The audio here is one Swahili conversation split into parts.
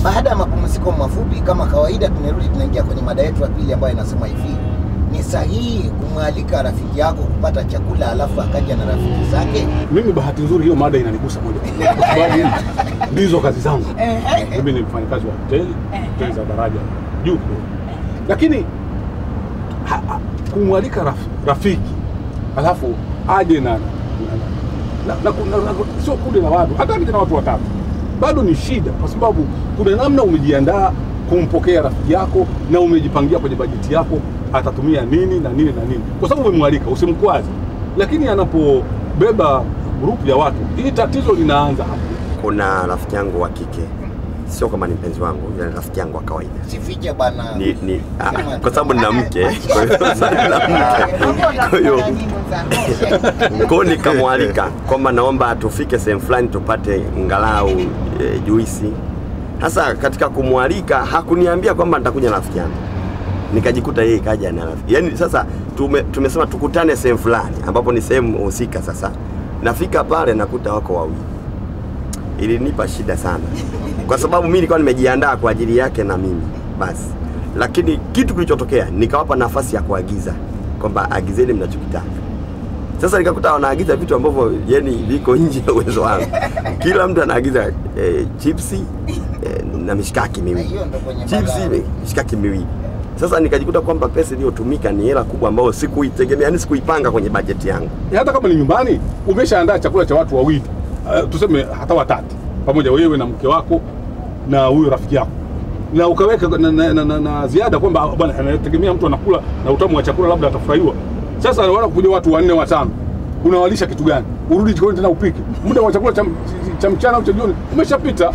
Baada ya mapumziko mafupi, kama kawaida, tumerudi tunaingia kwenye mada yetu ya pili ambayo inasema hivi: ni sahihi kumwalika rafiki yako kupata chakula alafu akaja na rafiki zake? Mimi bahati nzuri hiyo mada inanigusa moja kwa moja kwa sababu ndizo kazi zangu. Mimi ni mfanyakazi wa hoteli, hoteli za daraja juu kidogo. Lakini ha- ha- kumwalika raf, rafiki alafu aje na na, na, na, na, na, na sio kundi la watu, hata akija na watu watatu bado ni shida, kwa sababu kuna namna umejiandaa kumpokea rafiki yako na umejipangia kwenye bajeti yako atatumia nini na nini na nini, kwa sababu umemwalika, usimkwaze. Lakini anapobeba grupu ya watu, hii tatizo linaanza hapo. Kuna rafiki yangu wa kike, sio kama ni mpenzi wangu, ila ni rafiki yangu wa kawaida Sifiche bana. ni, ni, ah, Sema kwa tu. sababu nina mke, kwa hiyo sasa nina mke, kwa hiyo kwa hiyo nikamwalika kwamba naomba tufike sehemu fulani tupate ngalau e, juisi. Sasa katika kumwalika hakuniambia kwamba nitakuja na rafiki yangu, nikajikuta yeye kaja na rafiki. Yaani sasa tume, tumesema tukutane sehemu fulani ambapo ni sehemu husika. Sasa nafika pale nakuta wako wawili, ilinipa shida sana kwa sababu mimi nilikuwa nimejiandaa kwa ajili yake na mimi basi, lakini kitu kilichotokea nikawapa nafasi ya kuagiza kwamba agizeni mnachokitaka. Sasa nikakuta wanaagiza vitu ambavyo yani viko nje ya uwezo wangu. Kila mtu anaagiza eh, chipsi eh, na mishikaki Na miwili, hiyo ndo kwenye chipsi mada. mishikaki miwili. Sasa nikajikuta kwamba pesa iliyotumika ni hela kubwa ambayo sikuitegemea, yani sikuipanga kwenye bajeti yangu. hata kama ni nyumbani umeshaandaa chakula cha watu wawili uh, tuseme hata watatu pamoja wewe na mke wako na huyo rafiki yako na ukaweka na, na, na, na, na ziada kwamba ah, bwana anategemea mtu anakula na utamu wa chakula labda atafurahiwa sasa wana kuja watu wanne watano unawalisha kitu gani urudi jikoni tena upike muda wa chakula cha, cha mchana au cha jioni umeshapita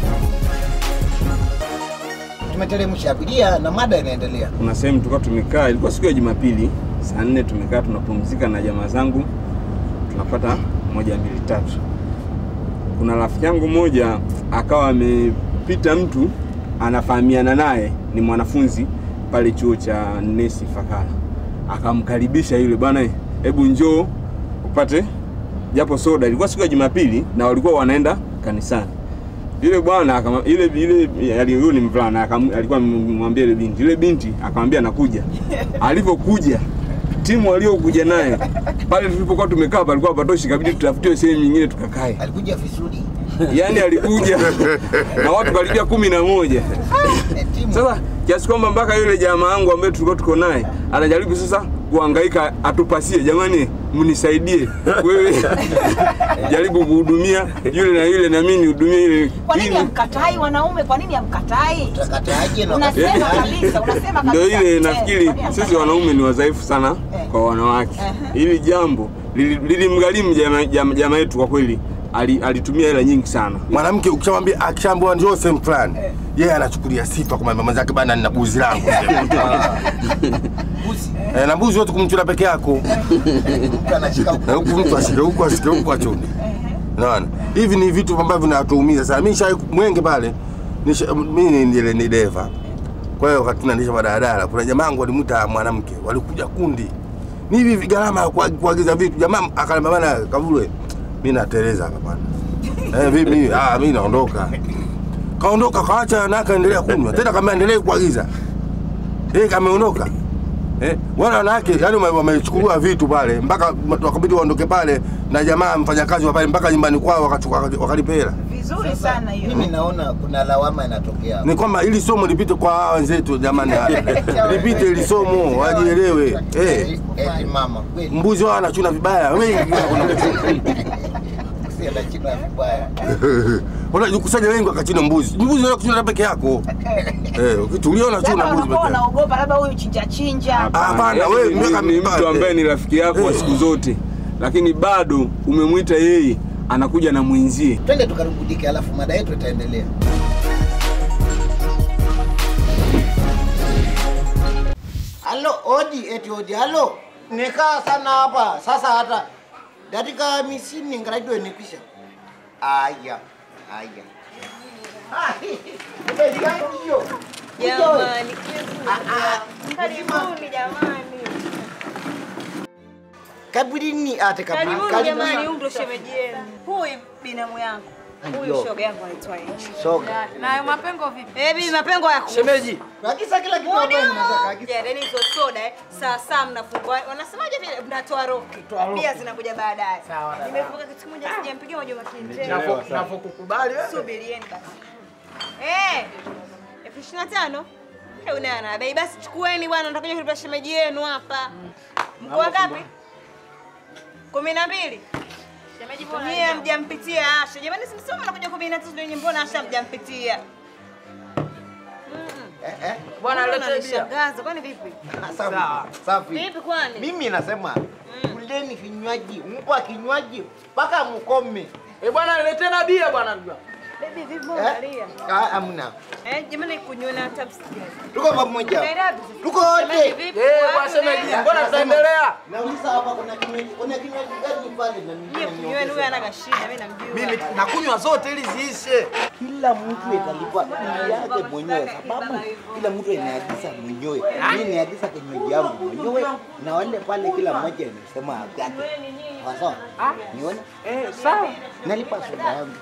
Tumeteremsha abiria na mada inaendelea. kuna sehemu tulikuwa tumekaa, ilikuwa siku ya Jumapili saa nne, tumekaa tunapumzika na jamaa zangu, tunapata moja mbili tatu. Kuna rafiki yangu mmoja akawa amepita mtu anafahamiana naye, ni mwanafunzi pale chuo cha Nesi Fakara, akamkaribisha yule bwana, hebu njoo upate japo soda. Ilikuwa siku ya Jumapili na walikuwa wanaenda kanisani yule bwana akama- ile ile ali- huyu ni mvulana akam- alikuwa amemwambia ile binti yule binti akamwambia nakuja alivyokuja timu waliokuja naye pale tulipokuwa tumekaa palikuwa patoshi kabidi tutafutiwe sehemu nyingine tukakae Alikuja vizuri. yaani alikuja na watu karibia kumi na moja Eh, timu. sasa kiasi kwamba mpaka yule jamaa wangu ambaye tulikuwa tuko naye anajaribu sasa kuhangaika atupasie, jamani, mnisaidie wewe jaribu kuhudumia yule na yule na mimi nihudumie ile. Kwa nini ili- hamkatai wanaume? Kwa nini hamkatai? Utakataje na Unasema wakati- kabisa, unasema kabisa. Ndio ile Eh, nafikiri kwa nini sisi hamkatai? wanaume ni wadhaifu sana Eh. kwa wanawake. Ehe. Hili jambo lili- lilimgharimu jamaa jama, jama yetu kwa kweli, ali- alitumia hela nyingi sana. mwanamke ukishamwambia akishaambiwa njoo sehemu fulani yeye anachukulia sifa kwa mama zake bana nina buzi langu Buzi. eh, na mbuzi wote kumchuna peke yako Mtu anashika na huku mtu ashike huku ashike huku achune naona hivi ni vitu ambavyo vinatuumiza sana mimi shai mwenge pale nisha- mimi ni ile ni deva kwa hiyo wakati tunaendesha madaladala kuna jamaa wangu walimuta mwanamke walikuja kundi ni hivi gharama ya kua- kuagiza vitu jamaa akaniambia bana kavule mimi nateleza hapa bana eh vipi mimi ah mimi naondoka kaondoka kaacha na akaendelea kunywa tena kama endelee kuagiza eh kameondoka Eh, wale wanawake yani wame- wamechukuliwa vitu pale mpaka wakabidi waondoke pale na jamaa mfanyakazi wa pale mpaka nyumbani kwao wakachukua wakalipa hela. Vizuri sana hiyo. Mimi naona kuna lawama inatokea. Ni kwamba ili somo lipite kwa hawa wenzetu jamani, lipite ili somo wajielewe. Eh, Eti mama kweli. mbuzi wao anachuna vibaya wengi Si anachina vibaya. wanajikusanya wengi wakachina mbuzi. Mbuzi unaweza kuchuna peke yako eh, ukitulia unachuna Labda mbuzi wanakuwa peke yako. wanaogopa labda huyu chinja chinja. Hapana, Yaani wewe ni- miaka ni mtu ambaye ni rafiki yako wa siku zote, lakini bado umemwita yeye anakuja na mwenzie. Twende tukarubudike, alafu mada yetu itaendelea. Halo, odi, eti odi, halo. Nikaa sana hapa. Sasa hata dakika hamsini ngarajua nikwisha. Aya, aya. Mbeji yangu hiyo. Jamani, Ah, ah. karibuni jamani, Kaburini ate kaburi. karibuni jamani, huyu ndo shemeji yenu, huyu binamu yangu. Huyu Ndio. shoga yangu anaitwa Enchi. Shoga. Nayo mapengo vipi? Eh, bibi mapengo yako. Shemeji, Agiza kila kitu ambacho unataka. Agiza. Yeah, hizo soda eh. Saa saa mnafungua. Wanasemaje vile mnatoa roki. Pia zinakuja baadaye. Sawa, dada. Nimevuka kitu kimoja sijampigia moja makini. nafo- nafokukubali wewe. Subirieni basi. Eh. Elfu ishirini na tano? Eh, unaye na bei basi chukueni bwana, nitakuja kulipa shemeji yenu hapa. Mko wangapi? Kumi na mbili. Nyie hamjampitia Asha. Jamani simsoma nakuja kumi na tatu ndio mbona Asha hamjampitia? Eh, eh. Bwana Mbona lete bia. unanishangaza? Kwani vipi? Safi. Sawa. Safi. Vipi kwani? Mimi nasema kuleni vinywaji, mpa kinywaji mpaka mkome. Eh, bwana lete na bia bwana. Baby vipi Eh? angalia? Ah, hamna. Eh, jamani kunywa na tabs. Tuko pamoja. Unaenda wapi sasa? Tuko wote. Vipi? Eh, bwana shemeji, mbona tunaendelea? Nauliza hapa kuna kinywaji, kuna kinywaji gani pale na Nyie mimi kunyweni huyu anaga shida, mimi namjua. Mimi nakunywa zote ili ziishe. kila mtu atalipa bili yake mwenyewe, sababu kila mtu anaagiza mwenyewe. Mimi niagiza kinywaji yangu mwenyewe, na wale pale kila mmoja anasema yake. Sawa sawa, nione Eh, sawa. nalipa soda yangu.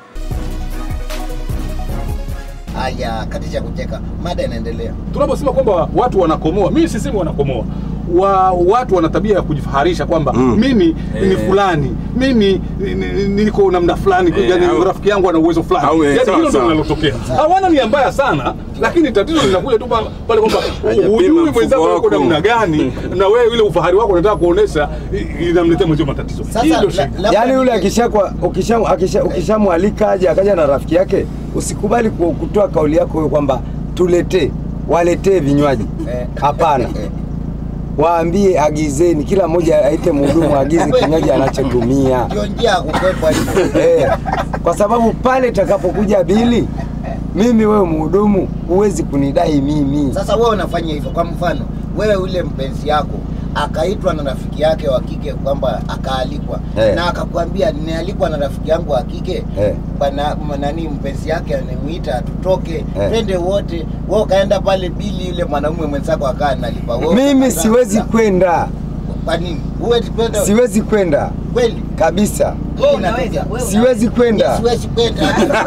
Haya, kati cha kucheka, mada inaendelea. tunaposema kwamba watu wanakomoa, mimi sisemi wanakomoa wa, watu wana tabia ya kujifaharisha kwamba mimi ni fulani, mimi ni- ni- niko namna fulani, Eh, yani au- rafiki yangu ana uwezo fulani. au, eh, Yani sawa, hilo ndio sawa. linalotokea. Hawana nia mbaya sana, lakini tatizo linakuja tu pa- pale kwamba Hajapima hujui mfuko mwenzako yuko wako. namna gani, na wewe ile ufahari wako unataka kuonesha, i- inamletea mwenzio matatizo. Sasa Hii ndio la- shida. labda Yaani yule ni- akishakwa ukisha akisha ukishamwalika aje akaja na rafiki yake, usikubali ku- kutoa kauli yako wewe kwamba tuletee, waletee vinywaji. Eh. Hapana. Waambie agizeni, kila mmoja aite mhudumu agize kinywaji anachotumia. ndio njia ya kukwepa hiyo. Eh, kwa sababu pale itakapokuja bili, mimi wewe mhudumu huwezi kunidai mimi. Sasa wewe unafanya hivyo, kwa mfano wewe ule mpenzi yako akaitwa na rafiki yake wa kike kwamba akaalikwa Eh. na akakwambia nimealikwa na rafiki yangu wa kike Eh. bana nani mpenzi yake anamuita tutoke Eh. twende wote, wewe ukaenda pale bili, yule mwanaume mwenzako akaa analipa wewe Mimi ukakaa- siwezi kwenda, Kwa nini? Huwezi kwenda siwezi kwenda kweli? kabisa, Wewe unaweza. Wewe siwezi kwenda. Siwezi kwenda.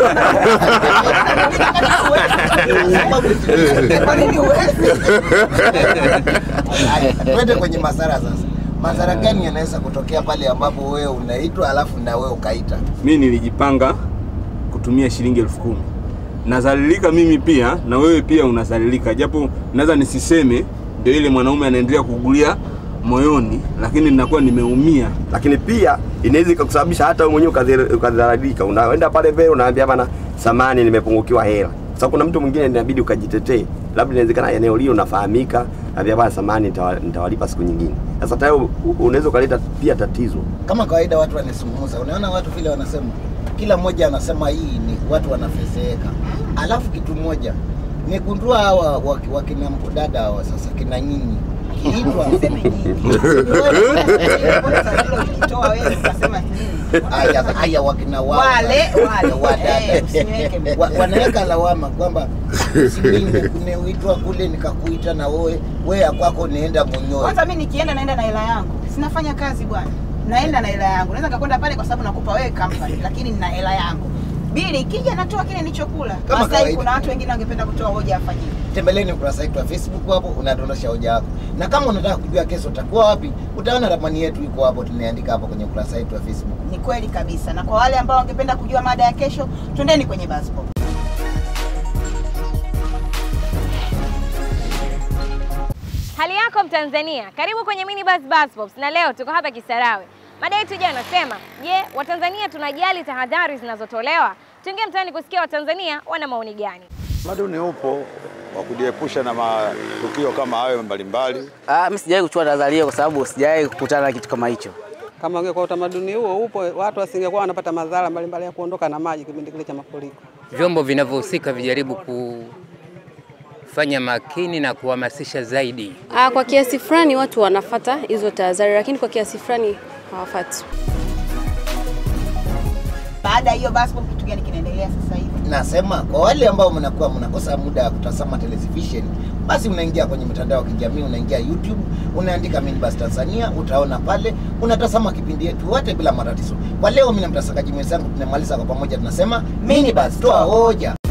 Sababu Kwa nini huwezi? Haya, twende kwenye madhara sasa. Madhara gani yanaweza kutokea pale ambapo wewe unaitwa alafu na wewe ukaita? mi nilijipanga kutumia shilingi elfu kumi nazalilika mimi pia na wewe pia unazalilika japo naweza nisiseme ndio ile mwanaume anaendelea kugulia moyoni lakini ninakuwa nimeumia lakini pia inaweza ikakusababisha hata wewe mwenyewe ukadhi- ukadhalilika. Unaenda pale mbele unaambia bana, samani nimepungukiwa hela. Sasa kuna mtu mwingine inabidi ukajitetee, labda inawezekana eneo lile unafahamika, naambia bana, samani nitawa- nitawalipa siku nyingine. Sasa tayari u- unaweza ukaleta pia tatizo. Kama kawaida watu wanazungumza, unaona watu vile wanasema, kila mmoja anasema hii ni watu wanafezeeka. Alafu kitu moja nimegundua hawa waki- wakina dada hawa sasa kina nyinyi kiitwa Ukitoa wewe ukasema nini? haya haya wakina wao Wale, wale. wadada Eh, usiniweke mbele. Wa- wanaweka lawama kwamba si mimi nimeuitwa kule nikakuita na wewe wewe ya kwako nienda mwenyewe. Kwanza mimi nikienda naenda na hela yangu. Sinafanya kazi bwana. Naenda na hela yangu. Naweza nikakwenda pale kwa sababu nakupa wewe company, lakini nina hela yangu. Bili ikija natoa kile nilichokula. Kama Sasa kawaida. kuna watu wengine wangependa kutoa hoja afanyike. Tembeleni ukurasa wetu wa Facebook hapo, unadondosha hoja yako, na kama unataka kujua kesho utakuwa wapi, utaona ramani yetu iko hapo, tumeandika hapo kwenye ukurasa wetu wa Facebook. Ni kweli kabisa. Na kwa wale ambao wangependa kujua mada ya kesho, twendeni kwenye Buzzpop. Hali yako Mtanzania, karibu kwenye Mini Buzz Buzz Pops na leo tuko hapa Kisarawe. Mada yetu jana nasema, je, Watanzania tunajali tahadhari zinazotolewa? Tuingie mtaani kusikia Watanzania wana maoni gani. Utamaduni upo wa kujiepusha na matukio kama hayo mbalimbali. Ah, mimi sijawahi kuchukua tahadhari hiyo kwa sababu sijawahi kukutana na kitu kama hicho. Kama ungekuwa utamaduni huo upo, watu wasingekuwa wanapata madhara mbalimbali ya kuondoka na maji kipindi kile cha mafuriko. vyombo vinavyohusika vijaribu kufanya makini na kuhamasisha zaidi. Ah, kwa kiasi fulani watu wanafata hizo tahadhari, lakini kwa kiasi fulani hawafati. Baada ya hiyo Buzzpop, kitu gani kinaendelea sasa hivi? nasema kwa wale ambao mnakuwa mnakosa muda wa kutazama television, basi unaingia kwenye mitandao ya kijamii, unaingia YouTube, unaandika Minibus Tanzania, utaona pale, unatazama kipindi yetu wote bila matatizo. Kwa leo, mimi na mtasakaji mwenzangu tunamaliza kwa pamoja, tunasema Minibus, toa hoja.